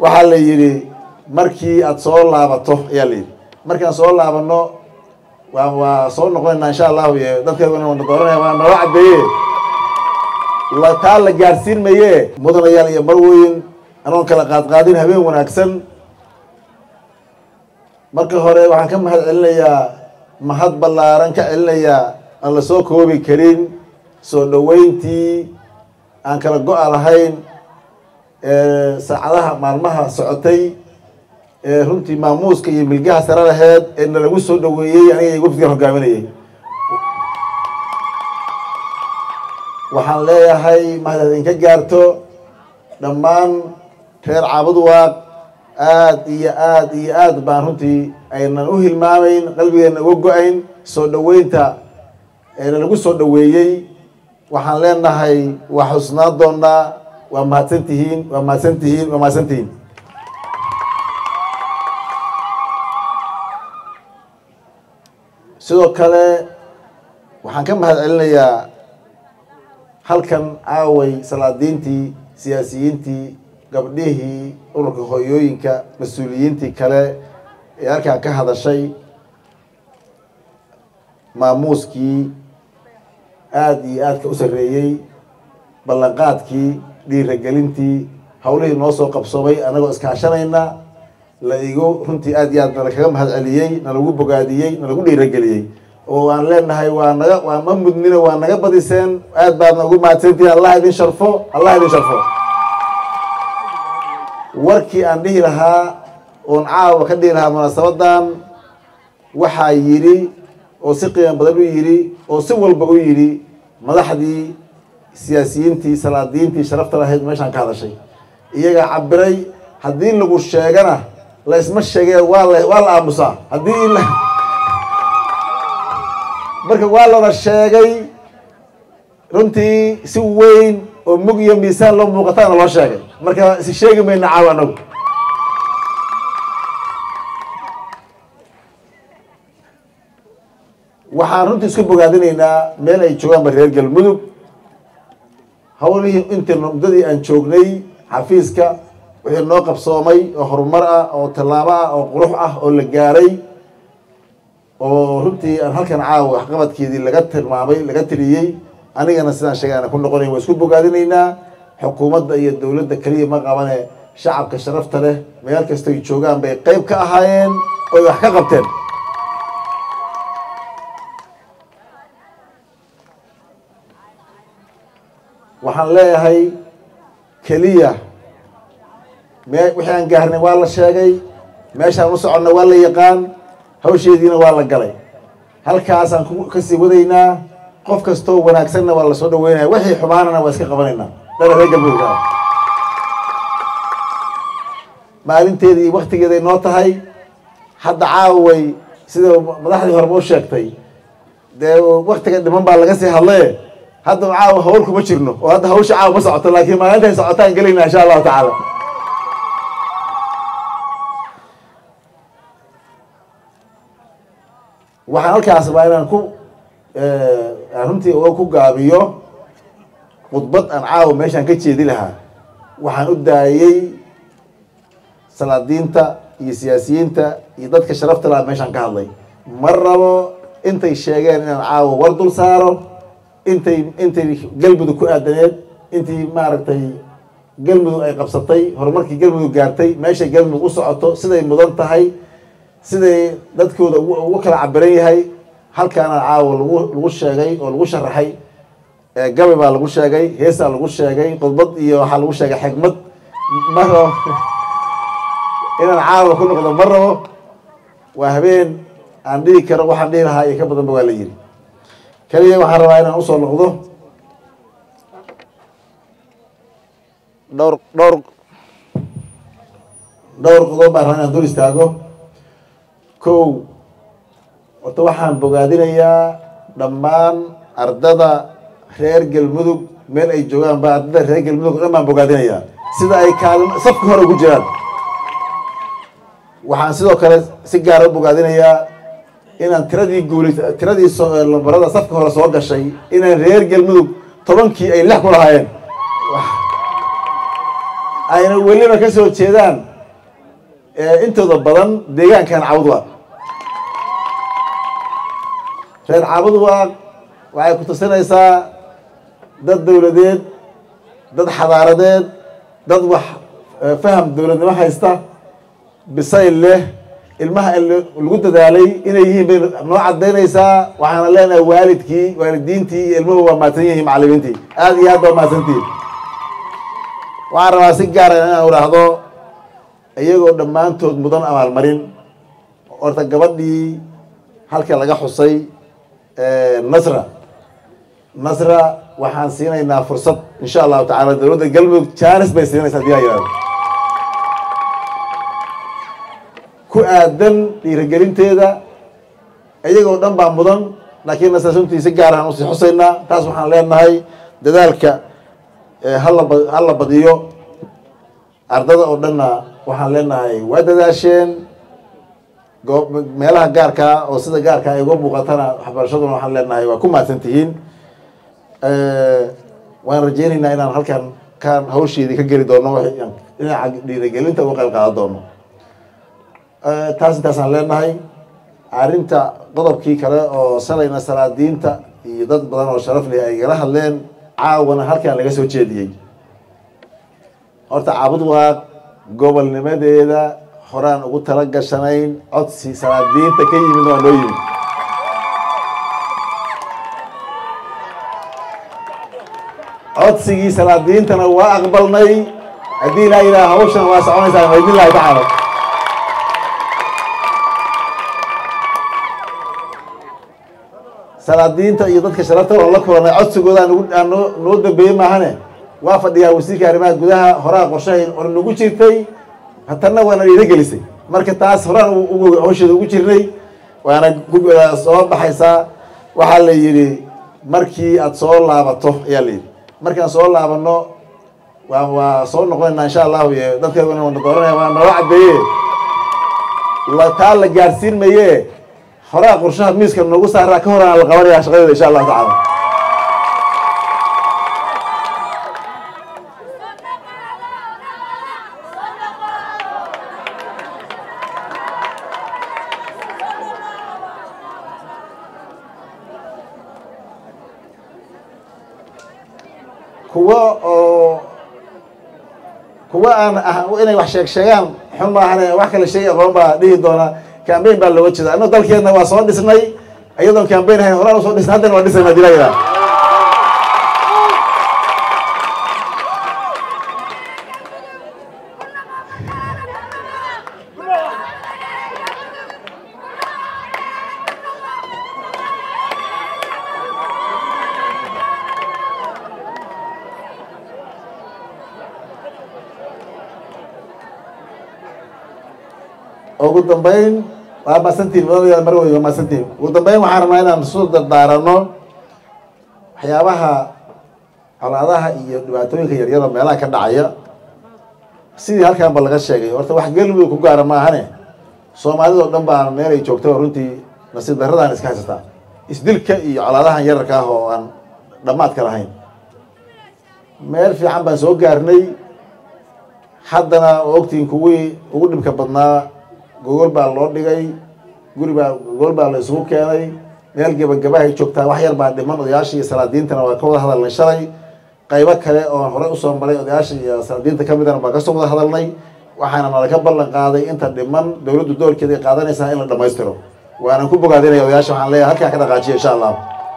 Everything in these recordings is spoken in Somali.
waxaa la yidhi markii aad soo laabato ayaa la yidhi markaan soo laabano waa waa soo noqonaynaa insha allahu iyo dadkeeduna wana dooranaya waa nala cadeeye la taa la gaadhsiin maye mudanayaal iyo marweyn anoon kala qaadqaadin habeen wanaagsan marka hore waxaan ka mahad celinayaa mahad ballaaran ka celinayaa aan la soo koobi karin soo dhoweyntii aan kala go-a lahayn saacadaha maalmaha socotay ee runtii maamuuska iyo milgaha sare laheed ee nalagu soo dhoweeyey aniga wafdigan hogaaminayay waxaan leeyahay mahad idinka gaarto dhammaan reer caabudwaaq aad iyo aad iyo aad baan runtii aynan u hilmaamayn qalbigeena uga go-ayn soo dhoweynta ee nalagu soo dhoweeyey waxaan leenahay waa xusnaan doonaa waa mahadsan tihiin waa mahadsan tihiin waa mahadsan tihiin sidoo kale waxaan ka mahad celinayaa halkan aaway salaadiintii siyaasiyiintii gabdhihii ururka hooyooyinka mas-uuliyiintii kale ee halkan ka hadashay maamuuskii aada iyo aadka u sarreeyey ballanqaadkii dhiiragelintii hawlihii noo soo qabsoomay anagoo iskaashanayna la igu runtii aad iyo aad nala kaga mahad celiyey nalagu bogaadiyey nalagu dhiirageliyey oo aan leenahay waa naga waa ma mudnina waa naga badiseen aad baadna ugu mahadsantihin allah idin sharfo allah idin sharfo warkii aan dhihi lahaa oon caawa ka dhihi lahaa munaasabadan waxaa yidhi oo si qiimo badan u yidhi oo si walba u yidhi madaxdii siyaasiyiintii salaadiintii sharafta lahayd meeshaan ka hadashay iyagaa cabiray haddii lagu sheegana la isma sheegee waa la waa la aamusaa haddii la marka waa lana sheegay runtii si weyn oo mug iyo miisaan loo muuqataana loo sheegay marka isi sheegi mayna caawa anagu waxaan runtii isku bogaadinaynaa meel ay joogaanba reer galmudug hawlihii intii muddadii aan joognay xafiiska wixii noo qabsoomay oo horumar ah oo tallaabo ah oo qurux ah oo la gaaray oo runtii aan halkan caawa waxqabadkeedii laga tilmaamay laga tiriyey anigana sidaan sheegay aan ku noqonayn waa isku bogaadinaynaa xukuumadda iyo dowladda keliya ma qabane shacabka sharafta leh meel kastoy joogaan bay qeyb ka ahaayeen oy wax ka qabteen waxaan leeyahay keliya me wixii aan gaarnay waa la sheegay meeshaan u soconna waa la yaqaan hawsheediina waa la galay halkaasaan ku kasii wadaynaa qof kastoo wanaagsanna waa lasoo dhaweynaya wixii xumaanana waa iska qabanaynaa dala reer galmudug maalinteedii iyo waktigeeday noo tahay hadda caaway sida madaxdii horeba u sheegtay dee waktiga dhiman baa laga sii hadlaye hadda caawa hawl kuma jirno oo hadda hawsha caawa ma socoto laakiin maalintaay socotaan gelayna insha allahu tacaala waxaan halkaas baa inaan ku aan runtii uga ku gaabiyo khudbad aan caawa meeshaan ka jeedi lahaa waxaan u daayey salaadiinta iyo siyaasiyiinta iyo dadka sharafta lahaa meeshaan ka hadlay ma rabo intay sheegeen inaan caawa war dul saaro intay intay galmudug ku aadaneed intii maaragtay galmudug ay qabsatay horumarkii galmudug gaartay meeshay galmudug u socoto siday mudan tahay siday dadkooda ugu kala cabiran yahay halkaana caawa lagu lagu sheegay oo lagu sharaxay gabi baa lagu sheegay heesaa lagu sheegay khudbad iyo waxaa lagu sheegay xigmad ma rabo inaan caawa ku noqdo ma rabo waa habeen aan dhihi karo waxaan dhihi lahaa iyo ka badanba waa la yiri keliya waxaan rabaa inaan usoo noqdo dhowr dhowr dhowr qodob baan rabaa inaan dul istaago kow horta waxaan bogaadinayaa dhammaan ardada reer galmudug meel ay joogaan ba ardada reer galmudug o dhan baan bogaadinayaa sida ay kaalin safka hore ugu jiraan waxaan sidoo kale si gaara u bogaadinayaa inaan tiradii guulis tiradii lambarada safka hore soo gashay inaan reer galmudug tobankii ay lix ku lahaayeen ayna weliba ka soo jeedaan intooda badan deegaankan cabudwaaq reer cabudwaaq waxay ku tusinaysaa dad dowladeed dad xadaaradeed dad wax faham dowladnimo haysta bisayl leh ilmaha lagu dadaalay inay yihiin bay noo cadaynaysaa waxaana leenahay waalidkii waalidiintii iyo ilmuhu waa mahadsan yihiin macalimiintii aada iyo aad baa mahadsantihin waxaan rabaa si gaara inaan idhaahdo iyagoo dhammaantood mudan abaalmarin horta gabadhii halka laga xusay nasra nasra waxaan siinaynaa fursad insha allahu tacala dowladda galmudug jaanis bay siinaysaa hadii a yihahdo ku aadan dhiirigelinteeda iyagoo dhan baa mudan laakiin nasra runtii si gaar aan usii xusaynaa taas waxaan leenahay dadaalka hala hala badiyo ardada oo dhanna waxaan leenahay waa dadaasheen goo meelaha gaarkaa oo sida gaarkaa ay uga muuqatana waxbarashaduna waxaan leenahay waa ku mahadsan tihiin waan rajeynaynaa inaan halkan kaan hawsheedii ka geli doono dhinaca dhiirigelinta uga qayb qaadan doono taas intaasaan leenahay arrinta qodobkii kale oo salayna salaadiinta iyo dad badan oo sharaf leh ay igala hadleen caawana halkan laga soo jeediyey horta caabud waaq gobolnimadeeda horaan ugu tala gashanayn codsi salaadiinta ka yimid waa noo yimid codsigii salaadiintana waa aqbalnay haddii ilaa ilaha hawshan waa soconaysaa maydin lahi tacaala salaadiinta iyo dadka sharafta oo la kulanay codsigooda aan noo noo dambeeyey maahane waa fadhiyaa wasiirka arrimaha gudaha horaa qorshahay or nagu jirtay hatanna waana dhiira gelisay marka taas horaan hawsheeda ugu jirnay waana soo baxaysaa waxaa la yidhi markii aada soo laabato ayaa la yidhi markaan soo laabano waa waa soo noqonaynaa insha allahu iyo dadkeeduna wana dooranaya waa nala cadeeye taa la gaarsiin maye horaa qorshaha miiska noogu saaraa ka horaan la qabanaya shaqadeeda insha allahu tacala kuwa oo kuwa aan ah inay wax sheeg sheegaan xun maahane wax kala sheegi aqoon baa dhihi doona cambain baa looga jeeda annago dalkeedna waa soo dhisnay iyadoon cambain ahayn horaan usoo dhisnay haddana waa dhisayna hadii la yidhaha ugu dambeyn waa maasantiin mudanayaa mar wey waa maasantiin ugu dambeyn waxaan rabnaa inaan isu dardaarano waxyaabaha colaadaha iyo dhibaatooyinka yaryada meelaha ka dhacaya sidii halkan ba laga sheegay horta wax galmudug ku gaara maahane soomaalida oo dhan baa meel ay joogto runtii nasiib darradaan iska haysataa isdilka iyo colaadahan yararka ah oo aan dhammaadka lahayn meel fiican baan soo gaarnay haddana oo ogtiin kuwii ugu dhibka badnaa gogol baa loo dhigay guri baa gogol baa la isugu keenay meel gebagabahay joogtaa wax yar baa dhiman odayaasha iyo salaadiintana waa ka wada hadalnay shalay qaybo kale oo horey usoo maray odayaasha iyo salaadiinta ka midana baa kasoo wada hadalnay waxaana nalaga ballan qaaday inta dhiman dowladdu doorkeeda ay qaadanaysaa in la dhamaystiro waanan ku bogaadinaya odayaasha waxaan leeyahay halkaa ka dhaqaajiya insha allah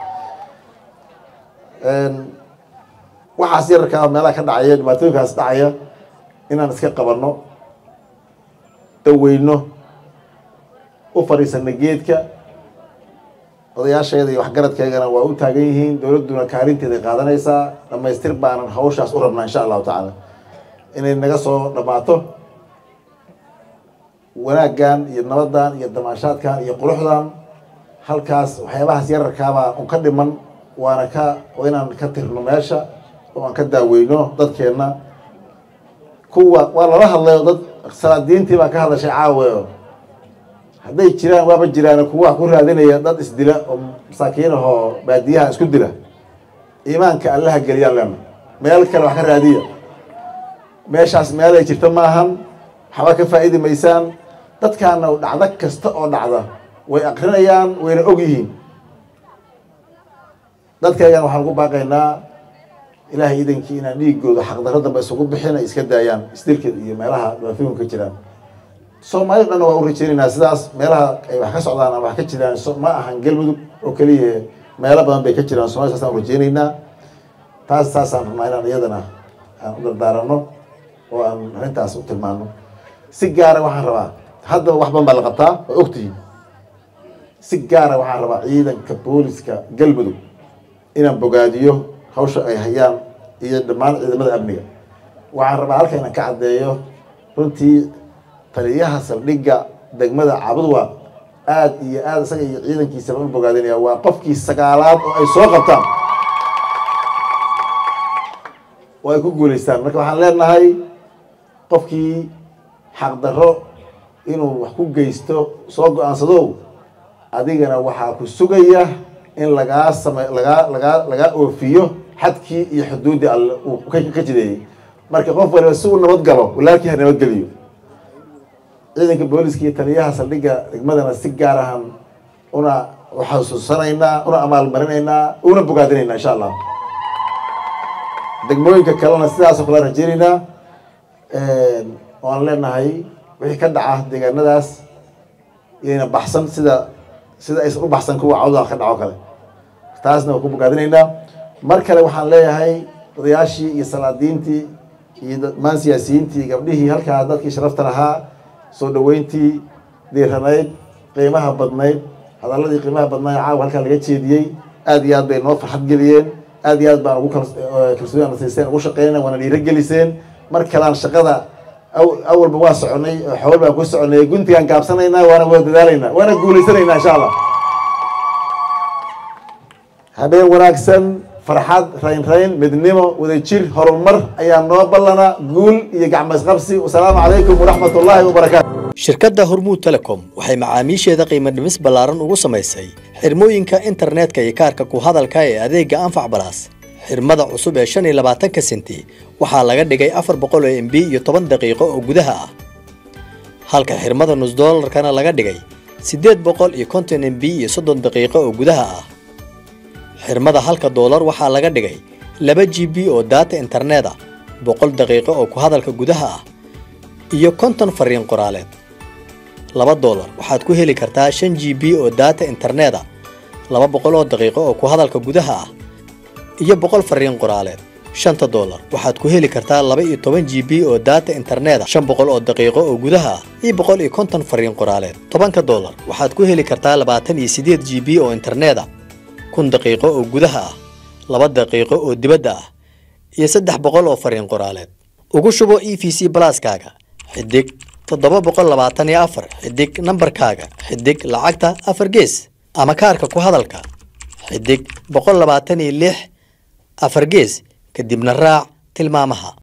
waxaas yararkaa meelaha ka dhacaya dhibaatooyinkaas dhacaya inaan iska qabanno daweyno u fadhiisana geedka odayaasheeda iyo waxgaradkeegana waa u taagan yihiin dowladduna kaalinteeday qaadanaysaa dhamaystir baanan hawshaas u rabnaa insha allahu tacaala inay naga soo dhammaato wanaaggan iyo nabaddan iyo damaashaadkan iyo quruxdan halkaas waxyaabahaas yararkaabaa un ka dhiman waana ka waa inaan ka tirno meesha oo aan ka daaweyno dadkeenna kuwa waa lala hadlayo dad salaadiintii baa ka hadashay caawe hadday jiraan waaba jiraan kuwa wax ku raadinaya dad isdila oo masaakiin ahoo baadiyaha isku dila iimaanka allaha geliyaan lena meel kale wax ka raadiya meeshaas meel ay jirto maahan waxba ka faa'idi maysaan dadkaana dhacdo kasta oo dhacda way akrinayaan wayna og yihiin dadkaygana waxaan ugu baaqaynaa ilaahay idankii inaan dhiigooda xaqdarro dambe isugu bixin ay iska daayaan isdilkeed iyo meelaha dhibaatooyinka ka jiraan soomaalida dhanna waa u rajeynaynaa sidaas meelaha ay wax ka socdaan ama wax ka jiraan ma ahan galmudug oo keliya meelo badan bay ka jiraan somalia saasaan u rajeynaynaa taas saasaan rabnaa inaan iyadana aan u dardaarano oo aan arrintaas u tilmaano si gaara waxaan rabaa haddaba wax badan baa la qabtaa waa ogtihiin si gaara waxaan rabaa ciidanka booliska galmudug inaan bogaadiyo hawsha ay hayaan iyo dhammaan ciidamada amniga waxaan rabaa halka inaan ka caddeeyo runtii taliyaha saldhigga degmada cabudwa aad iyo aad isaga iyo ciidankiisaba u bogaadinaya waa qofkii sagaalaad oo ay soo qabtaan oo ay ku guulaystaan marka waxaan leenahay qofkii xaqdarro inuu wax ku geysto soo go-aansadow adigana waxaa ku sugaya in lagaa same lagaa lagaa lagaa oofiyo xadkii iyo xuduuddii alle uu ka jideeyey marka qof waliba si uu nabad galo walaalkii ha nabadgeliyo ciidanka booliska iyo taliyaha saldhigga degmadana si gaar ahan una xasuusanaynaa una amaalmarinaynaa una bogaadinaynaa insha allah degmooyinka kalena sidaasoo kale rajeynaynaa waan leenahay wixii ka dhaca deegaanadaas iyayna baxsan sida sida aysan u baxsan kuwa cawda ka dhaco kale taasna waa ku bogaadinaynaa mar kale waxaan leeyahay odayaashii iyo salaadiintii iyo dhammaan siyaasiyiintii gabdhihii halkaa dadkii sharafta lahaa soo dhaweyntii diiranayd qiimaha badnayd hadaladii qiimaha badnayd caawa halkaa laga jeediyey aad iyo aad bay noo farxad geliyeen aad iyo aad baan ugu kalsooni nasiiseen ugu shaqeynay waana dhiiro geliseen mar kalean shaqada awalba waa soconay xool baan ku soconay guntigaan gaabsanaynaa waana wada dadaalaynaa waana guulaysanaynaa insha allah habeen wanaagsan farxad raynrayn midnimo wadajir horumar ayaa noo ballana guul iyo gacmaysqabsi wasalaamu calaykum waraxmat ullaahi wabarakaatu shirkadda hormuud telecom waxay macaamiisheeda qiimo dhimis ballaaran ugu samaysay xirmooyinka internetka iyo kaarka ku hadalka ee adeega anfac balaas xirmada cusub ee shan iyo labaatanka senti waxaa laga dhigay afar boqol oo mb iyo toban daqiiqo oo gudaha ah halka xirmada nus doolarkana laga dhigay siddeed boqol iyo konton mb iyo soddon daqiiqo oo gudaha ah xirmada halka doolar waxaa laga dhigay laba g b oo daata internet ah boqol daqiiqo oo ku hadalka gudaha ah iyo konton fariin qoraaleed laba doolar waxaad ku heli kartaa shan g b oo daata internet ah laba boqol oo daqiiqo oo ku hadalka gudaha ah iyo boqol fariin qoraaleed shanta doolar waxaad ku heli kartaa laba iyo toban g b oo daata internet ah shan boqol oo daqiiqo oo gudaha ah iyo boqol iyo konton fariin qoraaleed tobanka doolar waxaad ku heli kartaa labaatan iyo siddeed g b oo internet ah kun daqiiqo oo gudaha ah laba daqiiqo oo dibadda ah iyo saddex boqol oo fariin qoraaleed ugu shubo e v c balaaskaaga xidig toddoba boqol labaatan iyo afar xidig nambarkaaga xidig lacagta afar gees ama kaarka ku hadalka xidig boqol labaatan iyo lix afar gees kadibna raac tilmaamaha